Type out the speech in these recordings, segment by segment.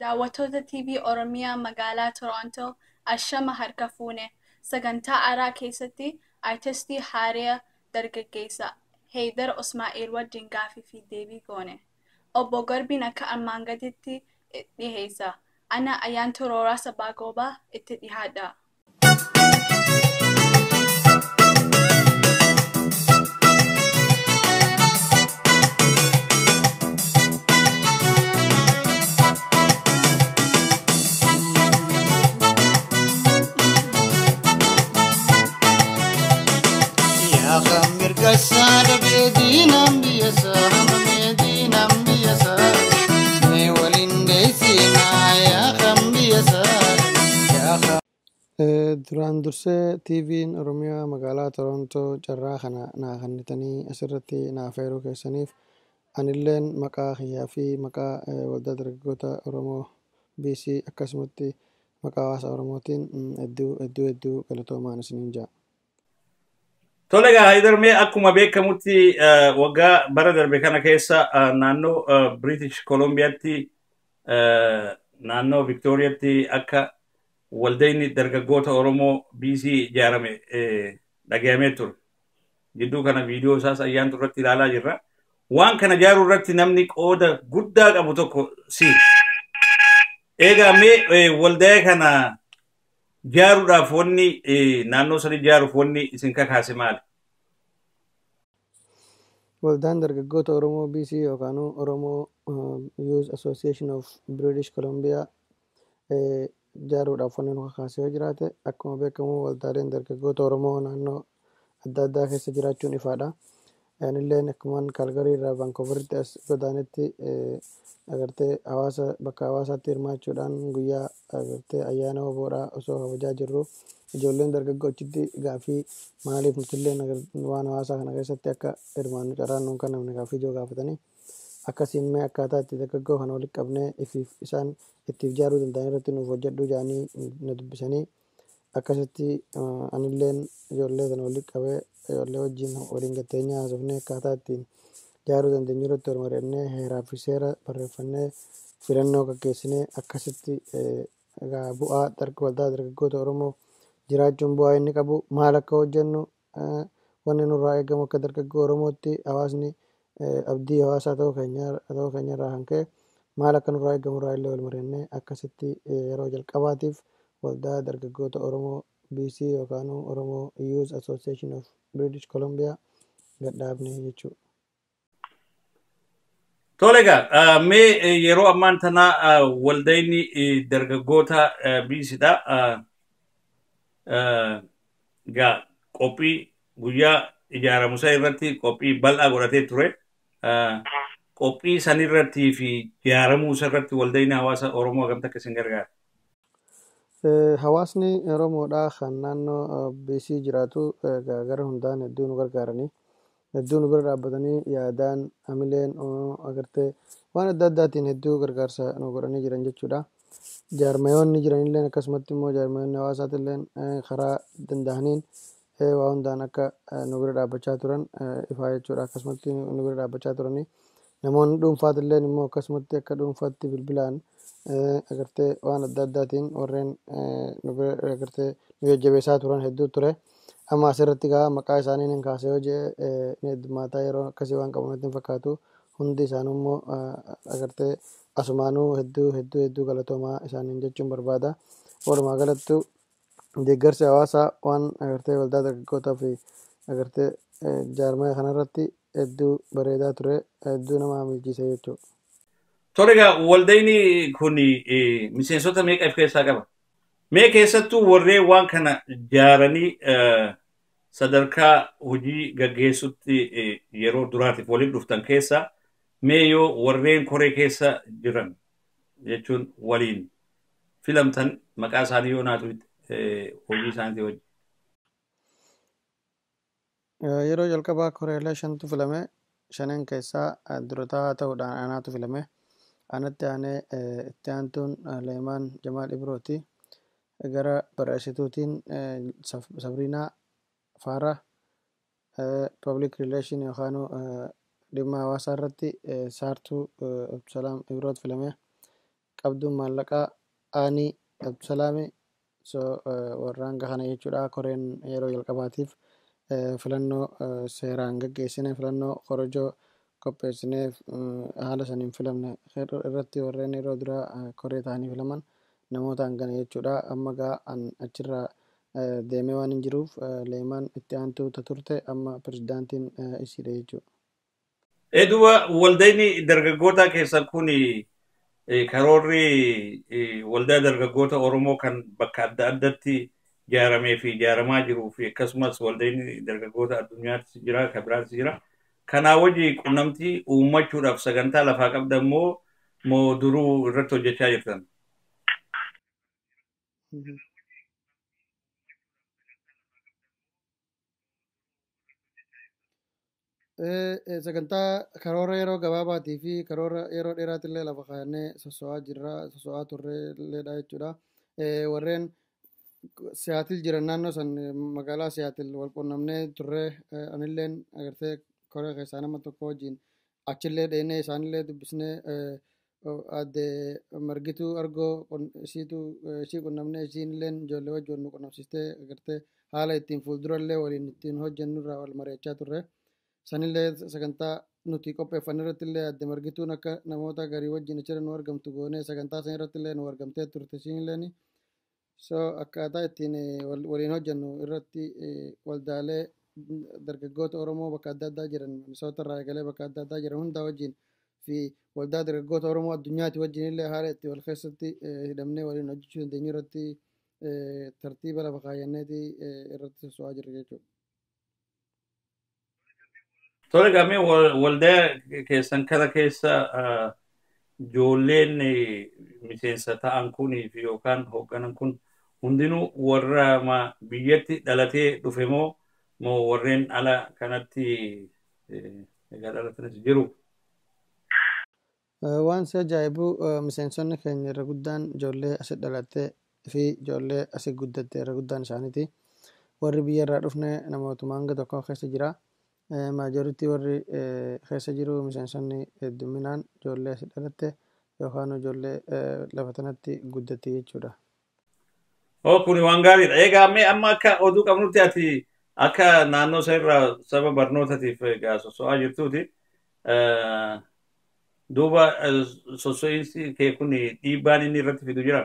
Daawwattoota TV Oromiyaa magaalaa Torontoo ashama harka fuune sagantaa aaraa keessatti aartistii Haariyaa Dargaggeessaa Heydar Ismaa'eel wajjin gaaffii fi deebii goone. Obbo Garbiin akka armaan gaditti dhiheessa. Ana Ayyaantuu Rooraa Sabaa Goobaa itti dhihaadha. Yaa kan mirga isaa dhabee diinaan biyya isaa hamamee diinaan biyya isaa mee waliin geessinaa yaa kan biyya isaa yaa kan. Duraan dursee TV'n Oromiyaa magaalaa Torontoo carraa kana naa kennitanii asirratti naaf eeruu keessaniif anilleen maqaa kiyyaa fi maqaa waldaa dargaggoota Oromoo BC akkasumatti maqaa hawaasa Oromootiin hedduu hedduu hedduu galatoomaan isiniin ja'a. Tole egaa Haydarmee akkuma beekamutti eh, waggaa bara darbe kana keessa eh, naannoo eh, British Columbiyaatti eh, naannoo Victoriyaatti akka waldayni dargaggoota Oromoo BC ijaarame eh, dhagayamee ture. Gidduu kana viidiyoo isaas ayyaantu irratti ilaalaa jirra. Waan kana ijaaruu irratti namni qooda guddaa qabu tokko si. Egaa mee eh, waldaa kana ijaaruudhaaf wanni eh, naannoo sana ijaaruuf wanni isin kakaase maali? Waldaan dargaggoota Oromoo BC yookaan Oromoo Youth Association of British Columbia eh, ijaaruudhaaf wanni nu kakaase yoo jiraate akkuma beekamu waldaaleen dargaggoota Oromoo naannoo adda addaa keessa jiraachuun ifaadha. Anilleen akkuman Kaalgarii irraa Vaankooveриtti as godaanetti eh, agartee hawaasa bakka hawaasaatti hirmaachuudhaan guyyaa agartee ayyaana oboodhaa osoo kabajaa jirru ijoolleen dargaggoo achitti gaaffii maaliif nutilleen waan hawaasaa kana keessatti akka hirmaannu carraan nuun kennamne gaaffii ijoo gaafatanii akkasiin mee akkaataa itti dargaggoo kana walitti qabnee ifiif isaan ittiif ijaaruu danda'an irratti nuuf hojjedhu jedhanii na dubbisanii akkasitti anilleen ijoollee sana walitti qabee ijoollee wajjin waliin gatteenyaa haasofnee akkaataa ittiin ijaaruu dandeenyu irratti wal mari'annee heeraa fi seera barreeffannee filannoo gaggeessinee akkasitti egaa bu'aa waldaa dargaggoota Oromoo jiraachuun bu'aa inni qabu maal akka hojjennu wanni nurraa eegamu akka dargaggoo Oromootti hawaasni abdii hawaasaa ta'uu keenya ta'uu keenya irraa kan ka'e maal akka nurraa eegamu irraa illee wal mari'annee akkasitti yeroo jalqabaatiif waldaa dargaggoota Oromoo BC yookaan Oromoo Youth Association of British Columbia gadhaabne jechuudha. Tole egaa mee yeroo ammaan tana waldayni dargaggoota biisidha. Egaa qophii guyyaa ijaaramusaa irratti qophii bal'aa godhatee ture. Qophii sanirratti fi ijaaramuu irratti waldayni hawaasa Oromoo akkamitti akka isin gargaara? Hawaasni Oromoodhaa kan naannoo BC jiraatu gara hundaan hedduu nu gargaaranii hedduu nu bira dhaabbatanii yaadaan hamileen agartee waan adda addaatiin hedduu gargaarsa nu godhanii jiran jechuudha. Jaarmayoonni jiranillee akkasumatti immoo jaarmayoonni hawaasaatillee karaa danda'aniin waa hundaan akka nu bira dhaabbachaa turan ifaa jechuudha. Akkasumatti nu bira dhaabbachaa turanii namoonni dhuunfaatillee immoo akkasumatti akka dhuunfaatti bilbilaan agartee waan adda addaatiin warreen nu bira agartee nu jajjabeessaa turan hedduu ture. Amma asirratti gaa maqaa isaanii nan kaasee yoo jedhe ni heddummataa yeroo akkasii waan qabu natti hin fakkaatu. Hundi isaanii immoo agartee asumaanuu hedduu hedduu hedduu galatoomaa isaaniin jechuun barbaada. Walumaa galattu deeggarsi hawaasaa waan agartee waldaa dargaggootaa fi agartee jaarmaya kanarratti hedduu bareedaa ture hedduu nama hamilchiise jechuudha. Tole egaa waldayni kun miseensota meeqa of keessaa qaba? Mee keessattuu warreen waan kana ijaaranii sadarkaa hojii gaggeessutti yeroo duraatiif waliin dhuftan keessaa mee yoo warreen koree keessa jiran jechuun waliin filamtan maqaa isaanii yoo naatu hojii isaaniitii wajjin. Yeroo jalqabaa koreelee shantu filame shanan keessaa durataa ta'uudhaan anaatu filame. Anatti aanee itti aantuun Leemaan Jamaal Ibrooti. gara barreessituutiin Sabriinaa Faara public relation yookaan dhimma hawaasaa irratti saartuu Salaam Ibroot filame qabduun maallaqaa Aanii Abdusalaami so warraan kana jechuudha koreen yeroo jalqabaatiif filannoo seeraan gaggeessine filannoo korojoo qopheessinee haala saniin filamne irratti warreen yeroo duraa koree ta'anii filaman namoota hangana jechuudha amma gaa an achirraa deemee waan hin jiruuf leemaan itti aantuu turte amma pirezidaantiin isiidha jechuudha. Eduba waldayni dargaggoota keessan kun karoorri waldaa dargaggoota Oromoo kan bakka adda addatti ijaaramee fi ijaaramaa jiruu fi akkasumas waldayni dargaggoota addunyaattis jira kan biraattis jira. Kanaa wajji qunnamtii uummachuudhaaf sagantaa lafaa qabda immoo moo duruu irratti hojjechaa jirtan? sagantaa karoora yeroo gabaabaatii fi karoora yeroo dheeraatillee lafa kaayannee soso'aa jirra soso'aa turreelleedha jechuudha. Warreen siyaatil jiran naannoo san magaalaa siyaatil wal qunnamnee turree anilleen agartee koree keessaa nama tokko wajjin achillee dheenee isaanillee dubbisnee adde margituu argoo isiitu ishii qunnamnee isiinilleen ijoollee wajjin nu qunnamsiistee agartee haala ittiin fuuldurallee waliin ittiin hojjennurraa wal mari'achaa turre. sanillee sagantaa nuti qopheeffanne irratti illee adde margituun akka namoota garii wajjin achirra nu argamtu goonee sagantaa san irratti illee nu argamtee turte siinilleen so akkaataa ittiin waliin hojjennu irratti waldaalee dargaggoota Oromoo bakka adda addaa jiran misoota irraa eegalee bakka adda addaa jiran hundaa wajjin fi waldaa dargaggoota Oromoo addunyaati wajjin illee haala itti wal keessatti hidhamnee waliin hojjechuu dandeenyu irratti tartiiba lafa kaayyanneeti irratti soso'aa jirra jechuudha. Tole gamee waldaa keessan kana keessa ijoolleen miseensa ta'an kunii fi yookaan hoogganan kun hundinuu warra biyyatti dhalatee dhufe moo moo warreen ala kanatti egaa dhalatanis jiru? Waan si ajaa'ibu miseensonni keenya irra guddaan ijoollee asii dhalattee fi ijoollee asii guddatte irra guddaan isaaniiti. Warri biyya irraa dhufne namootuma hanga tokko keessa jira. Maajoritii warri keessa jiru miseensonni hedduminaan ijoollee asii dhalatte yookaan ijoollee lafa tanatti guddatte jechuudha. Oo kuni waan gaariidha. Egaa mee amma akka oduu qabnutti ati akka naannoo isa irraa saba barnootatiif egaa soso'aa jirtuuti. Duuba soso'iinsi kee kun dhiibbaan inni irratti fidu jira.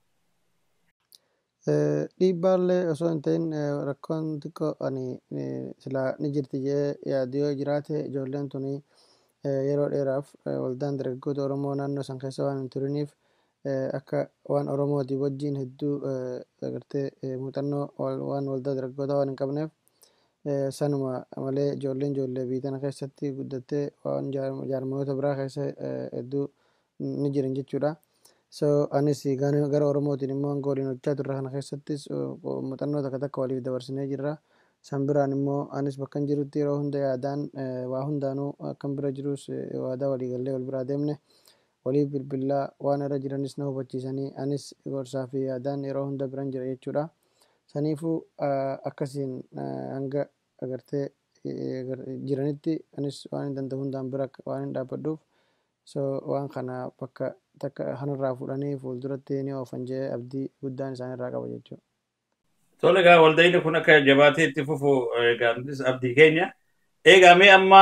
Dhiibbaallee osoo hin ta'in rakkoon xiqqoo ani silaa ni jirti jee yaadu yoo jiraate ijoolleen tuni yeroo dheeraaf waldaan dargaggoota Oromoo naannoo san keessa waan hin turiniif akka waan Oromooti wajjin hedduu agartee muuxannoo waan waldaa dargaggootaa waan hin qabneef sanuma malee ijoolleen ijoollee biyya tana keessatti guddattee waan jaarmoota biraa keessa hedduu ni jiran jechuudha. So anis gara Oromootiin immoo hanga waliin hojjechaa turre kana keessattis muuxannoo takka takka waliif dabarsinee jirra. San biraan immoo anis bakka hin jirutti yeroo hunda yaadaan waa hundaanuu akkan bira jirus waadaa walii gallee wal biraa deemne waliif bilbilaa waan irra jiranis na hubachiisanii anis gorsaa fi yaadaan yeroo hunda biran jira jechuudha. Saniifuu akkasiin hanga agartee jiranitti anis waan hin danda'u hundaan bira waan hin dhaabbadhuuf so waan kana bakka takka kanarraa fuudhanii fuulduratti ni oofan jee abdii guddaan isaanirraa qaba jechuudha. Tole egaa waldayni kun akka jabaatee itti fufu egaa nutis abdii keenya. Egaa mee amma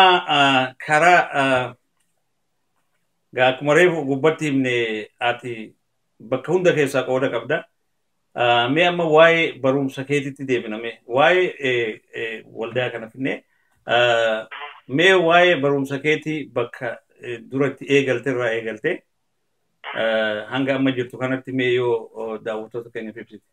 karaa egaa akkuma reefu gubbatti himne ati bakka hunda keessaa qooda qabda. Mee amma waa'ee barumsa keetitti deebiname waa'ee waldaa kana finne mee waa'ee barumsa keetii bakka duratti eegalte irraa eegalte hanga amma jirtu kanatti mee yoo daawwattoota keenyaaf ibsite.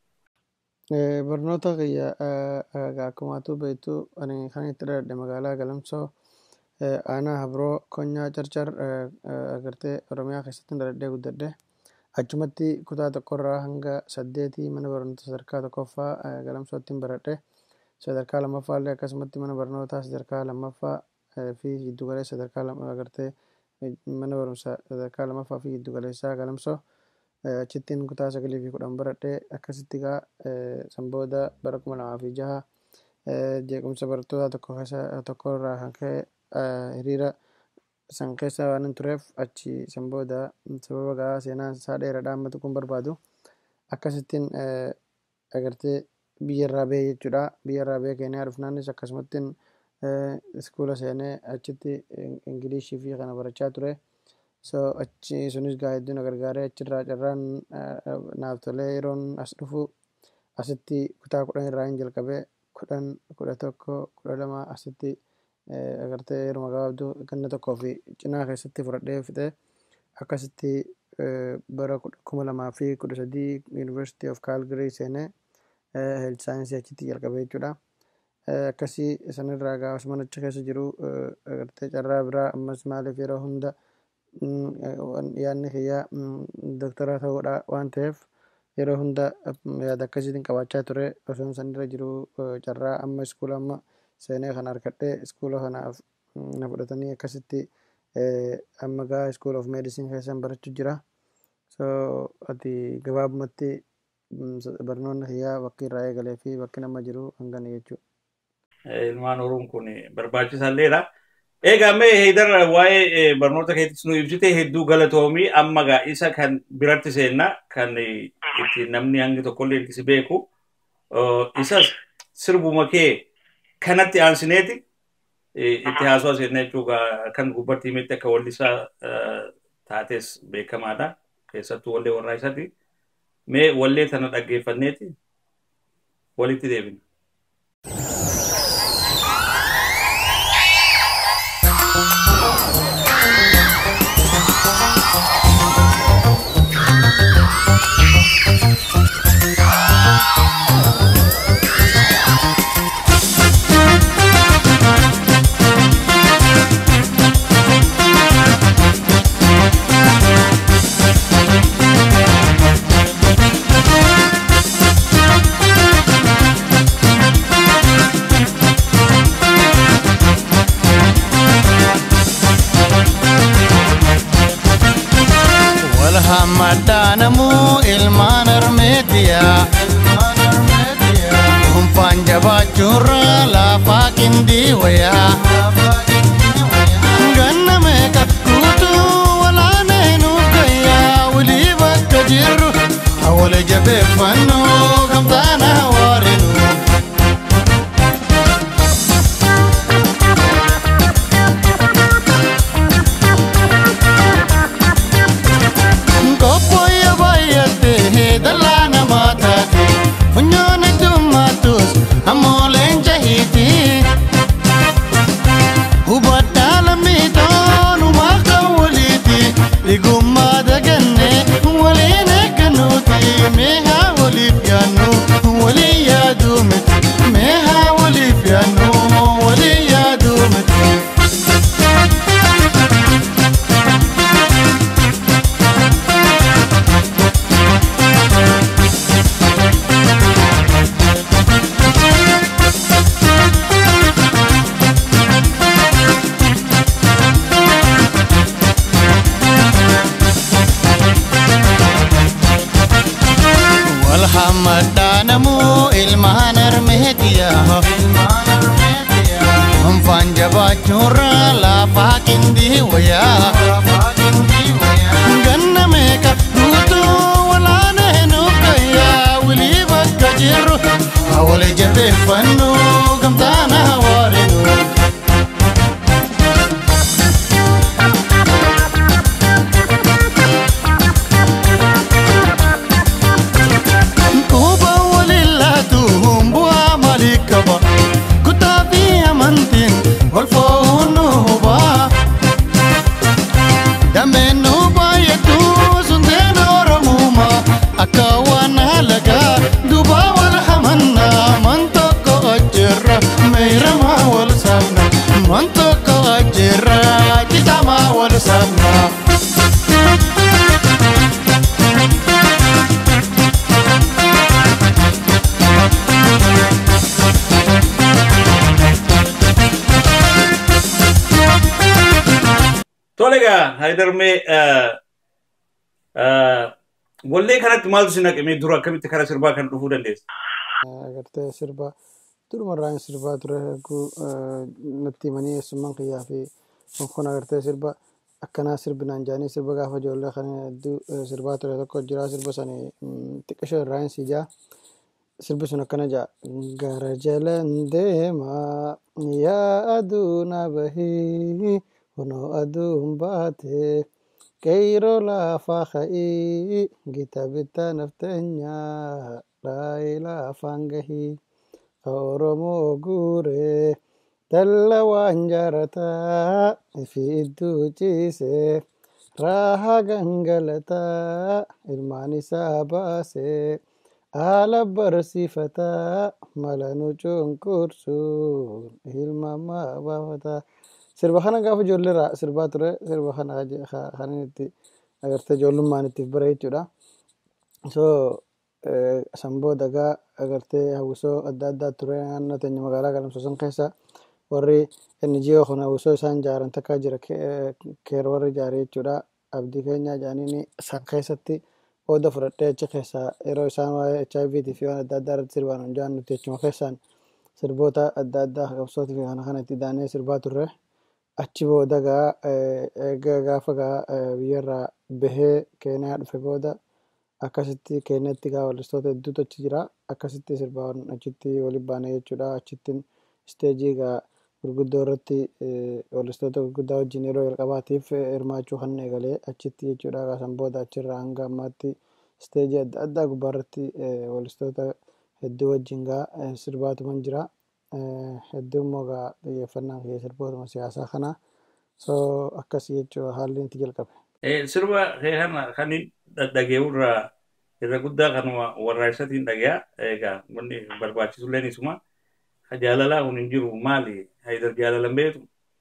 Barnoota kiyya akkumaatu beektu ani kan itti dhaladhe magaalaa Galamsoo aanaa Habroo Konyaa Carcar agartee Oromiyaa keessatti dhaladhee guddadhe. Achumatti kutaa tokkorraa hanga saddeetii mana barnoota sadarkaa tokkoffaa Galamsootti baradhe. Sadarkaa lammaffaa illee akkasumatti mana barnootaa sadarkaa lammaffaa fi giddugaleessa sadarkaa agartee mana barumsaa sadarkaa lammaffaa fi giddugaleessaa Galamsoo. achittiin kutaa sagalii fi kudhan baradhee akkasitti gaa san booda bara kuma lamaa fi jaha jeequmsa barattoota tokko keessa tokko irraa kan ka'e hiriira san keessa waan hin tureef achi san booda sababa gaa seenaan isaa dheeraadha ammatu kun barbaadu akkasittiin agartee biyyarraa bahee jechuudha biyyarraa bahee keeniyaa dhufnaanis akkasumattiin iskuula seenee achitti ingilishii fi kana barachaa ture so achi sunis gaa hedduun na gargaaree achirraa carraan naaf tolee yeroon as dhufu asitti kutaa kudhan irraa hin jalqabee kudhan kudha tokko kudha lama asitti agartee yeruma gabaabduu ganna tokkoo fi cinaa keessatti fudhadhee fixee akkasitti bara kuma lamaa fi kudha sadii University of Calgary seenee health saayinsii achitti jalqabee jechuudha. Akkasii sanirraa gaa osuma achi keessa jiru agartee carraa biraa ammas maaliif yeroo hunda yaadni kiyyaa doktara ta'uudha waan ta'eef yeroo hunda yaada akkasiitiin qabaachaa ture osoo sanirra jiru carraa amma iskuula amma seenee kana harkadhee iskuula kanaaf na fudhatanii akkasitti amma gaa school of medicine keessan barachuu jira so ati gabaabumatti barnoonni kiyyaa bakki irraa eegalee fi bakki nama jiru hangana jechuudha. Ilmaan Oromoon kun barbaachisalleedha. Egaa mee heedar waa'ee barnoota keettis nu ibsite hedduu galatoomii amma gaa isa kan biratti seenna kan itti namni hangi tokkollee itti si beeku isas sirbuma kee kanatti aansineeti itti haasawaa seenna jechuudha kan gubbatti himetti akka wallisaa taates beekamaadha keessattuu wallee warraa isatti mee wallee tana dhaggeeffanneeti walitti deebina. Walhammaddaanamuu ilmaan armeetiyaa Dhuunfaan jabaachuurra laafaa qindii wayaa Ganna meeqa guutuu walaanee nuuf gayyaa Walii bakka jirru hawwala jabeeffannoo gamtaana waarinu Koppoyya baay'attee dallaa namaa taate funyoon heddummaattus ammoo leenca hiiti. Hubaddaa lammiitoon uumaa kan waliiti dhigummaa daganne waliin eeggannuuti mee haa waliif yaannu waliin yaaduu miti mee haa waliif yaannu waliin yaaduu miti. Walhammaddaanamuu ilmaan armeetiyaa Hunfaan jabaachuurra laafaa qindii wayaa Ganna meeqa guutuu walaanee nuuf gayyaa Wilii bakka jirru hawwala jabeeffannoo gamtaana waarinu Kuba walillaatu bu'aa maalii qaba kutaa fi amantiin wal fo'uun nu huba. Dameen nu baay'atu sunteen Oromuuma akka waan halagaa duuba wal hamannaa man tokko ajjeerra meeyramaa wal saafna man tokko ajjeerra citamaa wal saafna. Tole egaa Haydarmee wallee kanatti maaltu si naqamee dura akkamitti karaa sirbaa kan dhufuu dandeessa? agartee sirba durumarraa hin sirbaa ture erguu natti himanii eessummaan kiyyaa fi kun agartee sirba akkanaa sirbinaan jaanii sirba gaafa ijoollee kan hedduu sirbaa ture tokko jira sirba sani xiqqishoo irraa hin siijaa sirbi sun akkana jaa gara jalan deemaa yaa aduu na bahii kunoo aduun baate qeyroo laafaa ka'ii gita bittaa nafteenyaa dhaayii laafaan gahii ka oromoo guuree dalla waan jaarataa ifi idduu ciisee raahaa gangalataa ilmaan isaa baasee haala barsiifataa mala nu cunqursuun ilmamaa baafataa sirba kana gaafa ijoollee irraa sirbaa ture sirba kana kanin itti agartee ijoollummaan ittiif bare jechuudha so san booda gaa agartee hawwisoo adda addaa ture naannoo teenya magaalaa galamsoo san keessa warri NGO kun hawwisoo isaan ijaaran takka jira keer warri ijaare jechuudha abdii keenya jaaniin san keessatti qooda fudhadhee achi keessaa yeroo isaan waa'ee HIV fi waan adda addaa irratti sirbaan hunjaan nuti achuma keessaan sirboota adda addaa qabsootii fi kana kana itti daanee sirbaa turre achi booda gaa egaa gaafa gaa biyyarraa bahee keeniyaa dhufe booda akkasitti keeniyaatti gaa wallistoota hedduutu achi jira akkasitti sirbaan achitti waliin baane jechuudha achittiin isteejii gaa gurguddoo irratti wallistoota gurguddaa wajjin yeroo jalqabaatiif hirmaachuu kan eegalee achitti jechuudha kaasan booda achirraa hanga ammaatti isteejii adda addaa gubbaa irratti wallistoota hedduu wajjin gaa sirbaatuman jira hedduu immoo gaa xiyyeeffannaan kiyya sirbootuma siyaasaa kana so akkasii jechuudha haalli itti jalqabe. Sirba kana kan dhaggeeffachuu irraa irra guddaa kanuma warraaqsatiin dhagayaa egaa wanni barbaachisu illee isuma jaalalaa kun hin jiru maali haydar jaalalan beetu.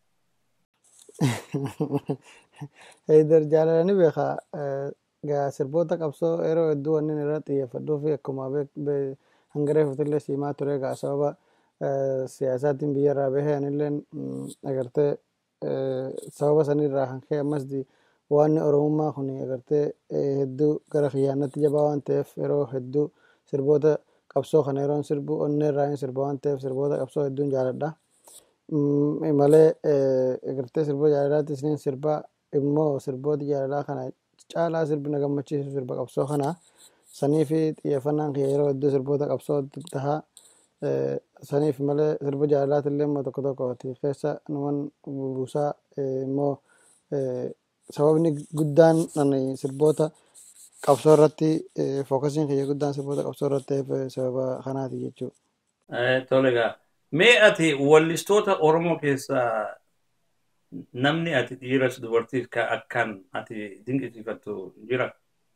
Haydar jaalala ni beeka gaa sirboota qabsoo yeroo hedduu wanni irra xiyyeeffadhuu fi akkuma hangaree futillee siimaa ture gaa sababa siyaasaatiin biyyarraa bahee anillee agartee sababa sanirraa kan ka'e ammas waan oromummaa kun agartee hedduu gara kiyyaannatti jabaa waan ta'eef yeroo hedduu sirboota qabsoo kana yeroon sirbu onnee irraa hin sirba waan ta'eef sirboota qabsoo hedduun jaaladha. Malee agartee sirboota jaalalaatti isiniin sirbaa immoo sirboota jaalalaa kana caalaa sirbi na gammachiisu sirba qabsoo kana sanii fi xiyyeeffannaan kiyya yeroo hedduu sirboota qabsoo tahaa saniif malee sirba jaalalaati illee immoo tokko tokkooti keessa numan buusaa immoo sababni guddaan ani sirboota qabsoo irratti fookasiin kiyya guddaan sirboota qabsoo irratti ta'eef sababa kanaati jechuudha. Tole egaa mee ati wallistoota Oromoo keessaa namni ati dhiiras dubartiis ka akkaan ati dinqisiifattu jira?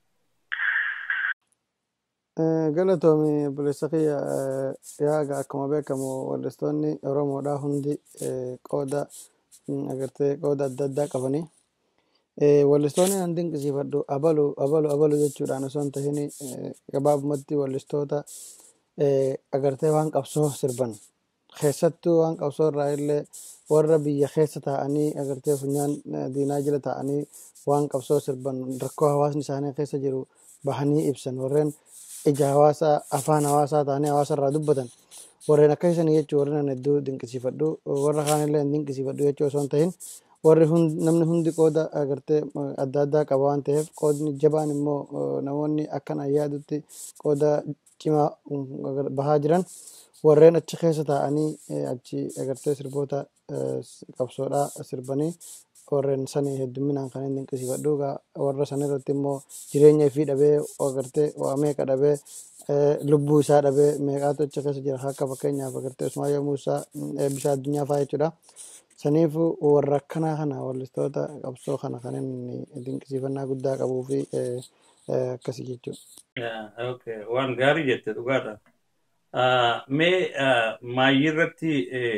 Galatoomi obboleessa kiyya yaaga akkuma beekamu wallistoonni Oromoodhaa hundi qooda agartee qooda adda addaa qabanii wallistoonni an dinqisiifadhu abalu abalu abalu jechuudhaan osoo hin tahin gabaabumatti wallistoota agartee waan qabsoo sirban keessattuu waan qabsoo irraa illee warra biyya keessa taa'anii agartee funyaan diinaa jala taa'anii waan qabsoo sirban rakkoo hawaasni isaanii keessa jiru bahanii ibsan warreen ija hawaasaa afaan hawaasaa ta'anii hawaasa irraa dubbatan warreen akkasii jechuu warreen an hedduu dinqisiifadhu warra kaanillee hin dinqisiifadhu jechuu osoo hin tahin warri namni hundi qooda agartee adda addaa qaba waan ta'eef qoodni jabaan immoo namoonni akkan ayyaadutti qooda cimaa bahaa jiran warreen achi keessa taa'anii achi agartee sirboota qabsoodhaa sirbanii warreen sanii hedduminaan kan hin dinqisiifadhu warra san irratti immoo jireenya ifii dhabee agartee waa meeqa dhabee lubbuu isaa dhabee meeqaatu achi keessa jira akka fakkeenyaaf agartee Usmaayyoo Muusaa eebbisaa addunyaa fa'aa jechuudha. Saniif warra akkanaa kana wallistoota qabsoo kana kan inni dinqisiifannaa guddaa qabuu fi akkasii jechuudha. Waan gaarii jette dhugaadha. Mee maayii irratti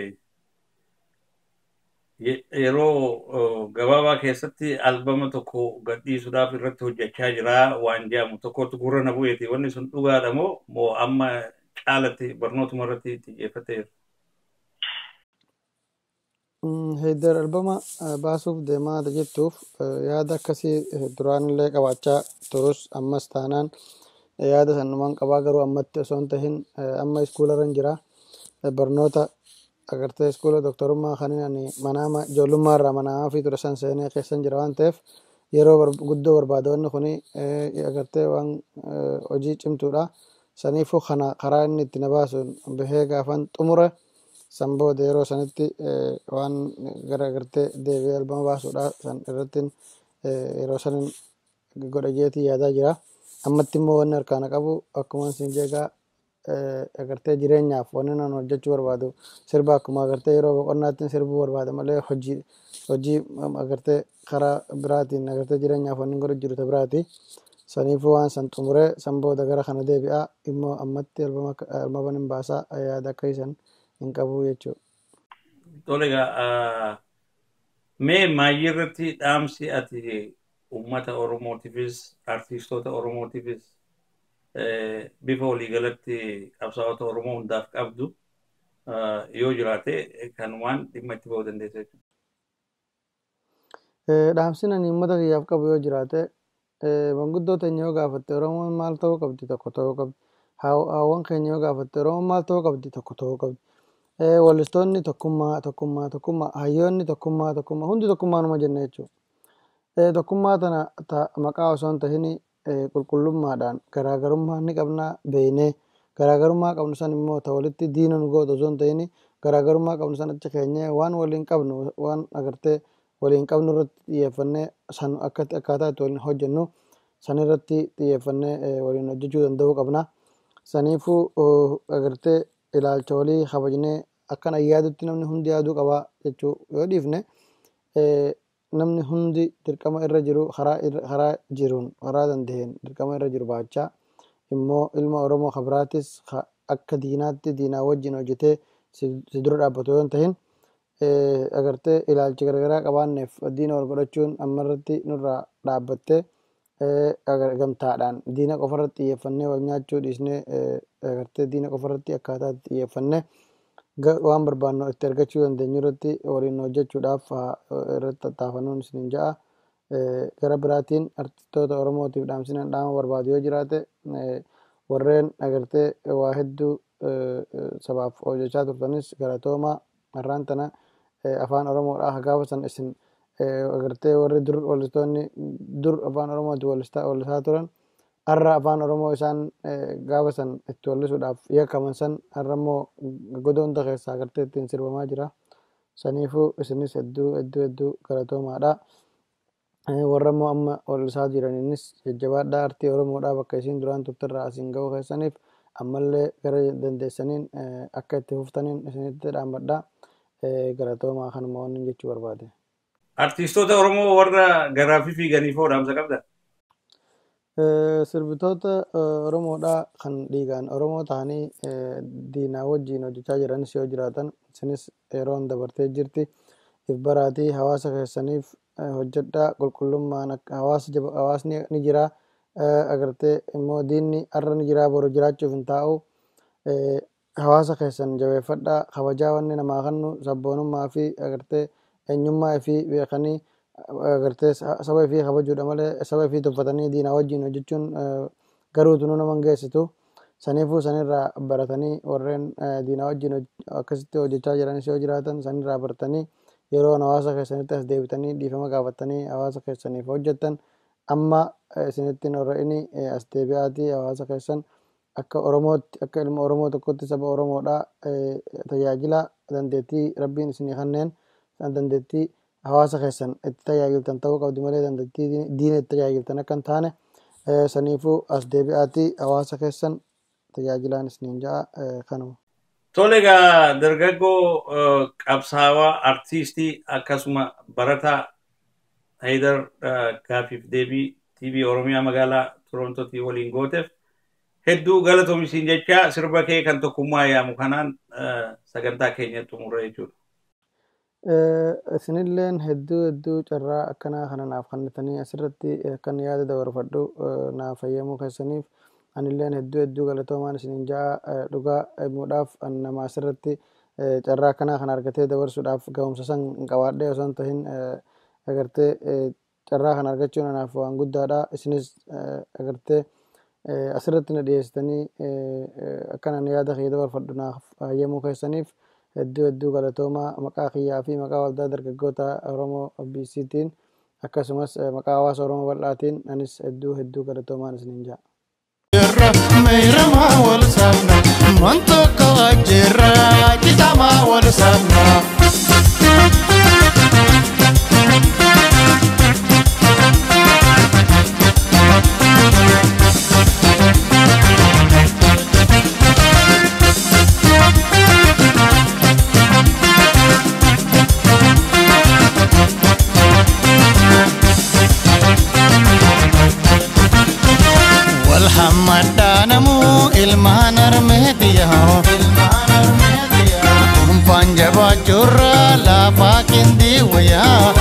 yeroo gabaabaa keessatti albama tokko gadhiisuudhaaf irratti hojjechaa jira waan jedhamu tokkotti gurra na bu'eeti wanni sun dhugaadha moo moo amma caalatti barnootuma irratti xiyyeeffateera. Heeddar albama baasuuf deemaa jettuuf yaada akkasii duraanillee qabaachaa turus ammas taanaan yaada sanumaan qabaa garuu ammatti osoo hin tahin amma iskuularra jira barnoota agartee iskuula doktorummaa kanin ani manaama ijoollummaa irraa manaamaa fi ture san seenee keessan jira waan ta'eef yeroo bar- guddoo barbaada wanni kuni eh, agartee waan eh, hojii cimtuudha saniifuu kana karaa inni itti na baasuun bahee gaafan xumure san booda yeroo sanitti eh, waan gara agartee deebi'ee albama baasuudha san irratti yeroo sanin godha jeetii yaadaa jira ammatti immoo wanni harkaana qabu akkuma sin jeegaa eh, agartee jireenyaaf wanni nan hojjechuu barbaadu sirba akkuma agartee yeroo boqonnaatti sirbuu barbaada malee hojii hojii um, agartee karaa biraatiin agartee jireenyaaf wanni godhu jiru ta biraati saniifuu waan san xumuree san booda gara kana deebi'aa immoo ammatti albama albaman hin baasaa yaada akka isan hin qabu jechuudha. Tole egaa mee maayii irratti dhaamsi ati uummata Oromootiifis artiistoota Oromootiifis eh, bifa waliigalatti qabsaa'ota Oromoo hundaaf qabdu eh, yoo jiraate kanumaan dhimma itti ba'uu dandeessa jechuudha. Eh, Dhaamsin ani uummata kiyyaaf qabu yoo jiraate eh, manguddoo teenya yoo gaafatte Oromoon maal ta'uu qabdi tokko ta'uu qabdi. Haw- Haawwan keenya yoo gaafatte Oromoon maal ta'uu qabdi tokko ta'uu qabdi. Eh, Weellistoonni tokkummaa tokkummaa tokkummaa hayyoonni tokkummaa tokkummaa hundi tokkummaanuma jenna jechuudha. Eh, Tokkummaa tana ta- maqaa osoo hin tahin qulqullummaadhaan garaagarummaa ni qabnaa beeynee garaagarummaa qabnu san immoo ta walitti diina nu gootu osoo hin tahin garaagarummaa qabnu san achi keenyee waan waliin qabnu waan agartee waliin qabnu irratti xiyyeeffannee san akka akkaataa itti waliin hojjennu san irratti xiyyeeffannee eh, waliin hojjechuu danda'uu qabna. Saniifuu oh, agartee ilaalcha walii kabajnee akkan ani yaadutti namni hundi yaaduu qaba jechuu yoo dhiifne eh, namni hundi dirqama irra jiru karaa irra- karaa jiruun karaa danda'een dirqama irra jiru baachaa immoo ilma Oromoo kan biraatis ka- akka diinaatti diinaa wajjin hojjetee si si dura dhaabbatu yoo hin tahin eh, agartee ilaalchi garaagaraa qabaanneef diina wal godhachuun ammarratti nurraa dhaabbattee eh, agar- gamtaadhaan diina qofarratti xiyyeeffannee wal nyaachuu dhiisnee eh, agartee diina qofarratti akkaataa itti xiyyeeffannee ga- waan barbaannu itti argachuu dandeenyu irratti waliin hojjechuudhaaf haa- irratti tattaafannuun isinin ja'a. Eh, Gara biraatiin artistoota Oromootiif dhaamsinaan dhaama barbaadu yoo jiraate eh, warreen agartee waa hedduu eh, eh, sabaaf hojjechaa turtanis galatoomaa har'aan tana eh, afaan Oromoodhaa haa gaafa san isin eh, agartee warri dur weellistoonni dur afaan Oromootiin weellistaa weellisaa turan har'a afaan Oromoo isaan eh, gaafa san itti weellisuudhaaf yakkaman san har'a immoo goda hunda keessaa agartee ittiin sirbamaa jira. Saniifuu isinis hedduu hedduu hedduu galatoomaadha. Eh, Warra immoo amma weellisaa jiraniinis jajjabaadhaa artii Oromoodhaa bakka isiin duraan turterraa asiin ga'uu keessaniif ammallee gara dandeessaniin eh, akka itti fuftaniin isinitti dhaammadha. Eh, Galatoomaa kanuma waan jechuu barbaade. Artiistoota Oromoo warra garaafii fiiganiif hoo dhaamsa qabda? Eh, Sirbitoota eh, Oromoodhaa kan dhiigaan Oromoo ta'anii eh, diinaa wajjin hojjechaa jiranis yoo jiraatan isinis yeroon dabartee jirti. If baraatii hawaasa keessaniif eh, hojjedhaa qulqullummaan akka hawaasa jaba- hawaasni ni jira eh, agartee immoo diinni har'a ni jira boru jiraachuuf hin taa'u. Eh, Hawaasa keessan jabeeffadhaa kabajaa wanni namaa kennu sabboonummaa fi agartee eenyummaa fi beekanii agartee sa- saba fi kabajuudha malee saba fi tuffatanii diinaa wajjin hojjechuun eh, garuutu nu nama hin geessisu. Saniifuu sanirraa baratanii warreen eh, diinaa wajjin hoj- akkasitti hojjechaa jiranis yoo jiraatan sanirraa baratanii yeroo hawaasa keessanitti as deebitanii dhiifama gaafatanii hawaasa keessaniif hojjettan amma eh, isinittiin warreen as deebi'aatii hawaasa keessan akka Oromootti akka ilma Oromoo tokkotti saba Oromoodhaa eh, tajaajila dandeettii rabbiin isinii kenneen san dandeettii hawaasa keessan itti tajaajiltan ta'uu qabdi malee dandeettii diin- diina itti tajaajiltan akka hin taane eh, saniifuu as deebi'aatii hawaasa keessan tajaajilaan isiniin ja'a eh, kanuma. Tole egaa dargaggoo eh, qabsaawaa artiistii akkasuma barataa Haydar eh, Gaafiif Deebii TV Oromiyaa magaalaa Torontootii waliin gooteef hedduu galatoomi jecha sirba kee kan tokkummaa yaamu kanaan eh, sagantaa keenya xumurra jechuudha. Eh, Isinilleen hedduu hedduu carraa akkanaa kana naaf kennitanii asirratti akkan yaada dabarfadhu eh, naaf fayyamuu keessaniif anilleen hedduu hedduu galatoomaan isiniin ja'a eh, dhugaa himuudhaaf ani nama asirratti eh, carraa akkanaa kana argatee dabarsuudhaaf ga'umsa san hin qabaadhee osoo hin tahin eh, agartee eh, carraa kana argachuun anaaf waan guddaadha isinis eh, agartee eh, asirratti na dhiyeessitanii eh, eh, akkan ani yaada kee dabarfadhu naaf fayyamuu keessaniif hedduu hedduu galatoomaa maqaa kiyyaa fi maqaa waldaa dargaggoota Oromoo BCtiin akkasumas eh, maqaa hawaasa Oromoo bal'aatiin anis hedduu hedduu galatoomaan isiniin ja'a. Jirra meeyramaa wal sabna Montoko ajirra Kitamaa wal sabna wal hammadhaanamu ilmaan armeetiyaa kumpaan jabaachuurra laafaa kindii wayaa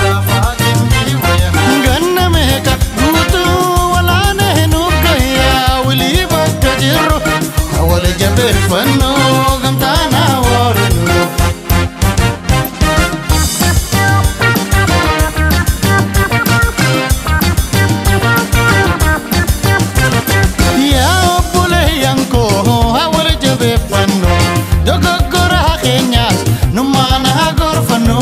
ganna meeqa guutuu walaanee nuggayyaa wilii bakka jirru wal jabeeffannoo gamtaanaa warinu yaa obboleeyyan koo haa wal jabeeffannu dogoggora keenyaas nummaan haa gorfannu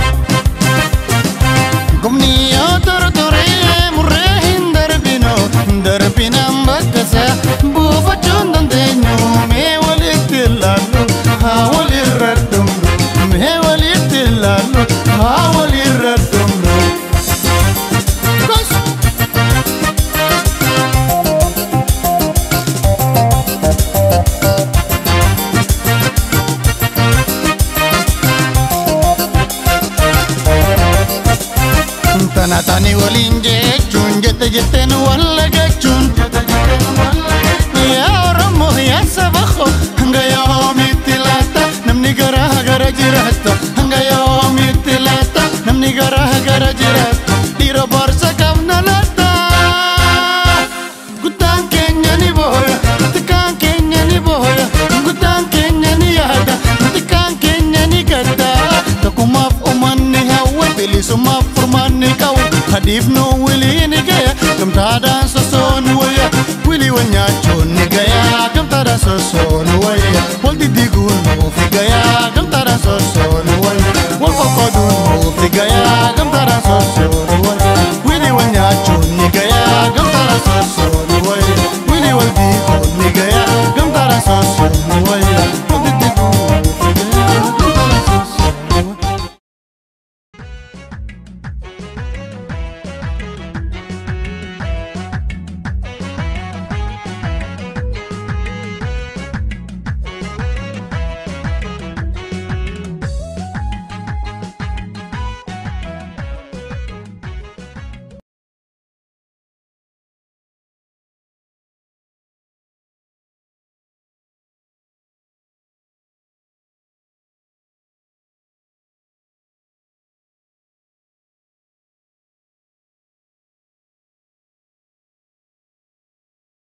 gumni yoo tortoree murree hin darbinu darbinaan bakkasa buufachuun dandeenyu mee walitti ilaallu haa walirra dhumnu mee walitti ilaallu haa walirra dhumnu. Gosh! Tana tani waliin jechuun jette jetteen walla gachuun Yaa Oromoo yaa saba koo hanga yoomitti laata namni garaa gara jiraata hanga yoomitti laata namni garaa gara jiraata dhiira boorsa qabna laata guddaan keenya ni booya xiqqaan keenya ni booya guddaan keenya ni yaada xiqqaan keenya ni gadda tokkummaaf uummanni hawwa bilisummaaf furmaanni qabu hadiif nu wilii ni gaya gamtaadhaan sosoon waya wilii wanyaachuun ni gaya gamtaadhaan sosoon